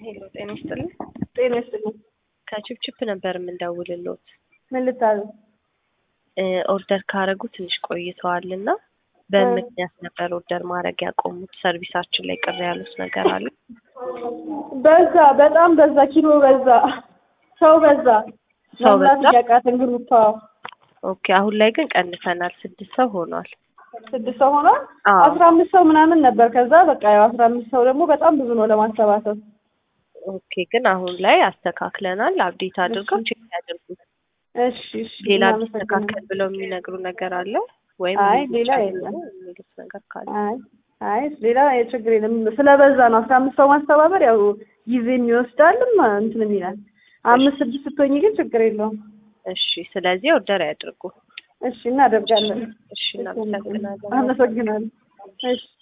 ሄሎ ጤና ይስጥልኝ። ጤና ይስጥልኝ። ከችፕችፕ ነበር የምንደውልሎት። ምን ልታዘዝ? ኦርደር ካረጉ ትንሽ ቆይተዋል እና በምክንያት ነበር ኦርደር ማድረግ ያቆሙት። ሰርቪሳችን ላይ ቅር ያሉት ነገር አለ? በዛ በጣም በዛ፣ ኪሎ በዛ፣ ሰው በዛ፣ ሰው መብላት በዛ? እያቃተን ግሩፕ ኦኬ። አሁን ላይ ግን ቀንሰናል። ስድስት ሰው ሆኗል። ስድስት ሰው ሆኗል። አዎ። አስራ አምስት ሰው ምናምን ነበር። ከዛ በቃ ያው አስራ አምስት ሰው ደግሞ በጣም ብዙ ነው ለማሰባሰብ። ኦኬ። ግን አሁን ላይ አስተካክለናል። አብዴት አድርገው ቼክ ያድርጉት። እሺ እሺ። ሌላ እናመሰግናለን። ቢስተካከል ብለው የሚነግሩ ነገር አለ ወይም አይ ይሄን ሌላ ጨምሩ የለም። የሚሉት ነገር ካለ አይ አይ ሌላ ችግር የለም። ስለበዛ ነው አስራ አምስት ሰው ማስተባበር ያው ጊዜም ይወስዳልም እንትንም ይላል። አምስት ስድስት ስትሆኝ ግን ችግር የለውም። እሺ። ስለዚህ ኦርደር ያድርጉ። እሺ እናደርጋለን። እሺ። እናመሰግናለን። አመሰግናለሁ። እሺ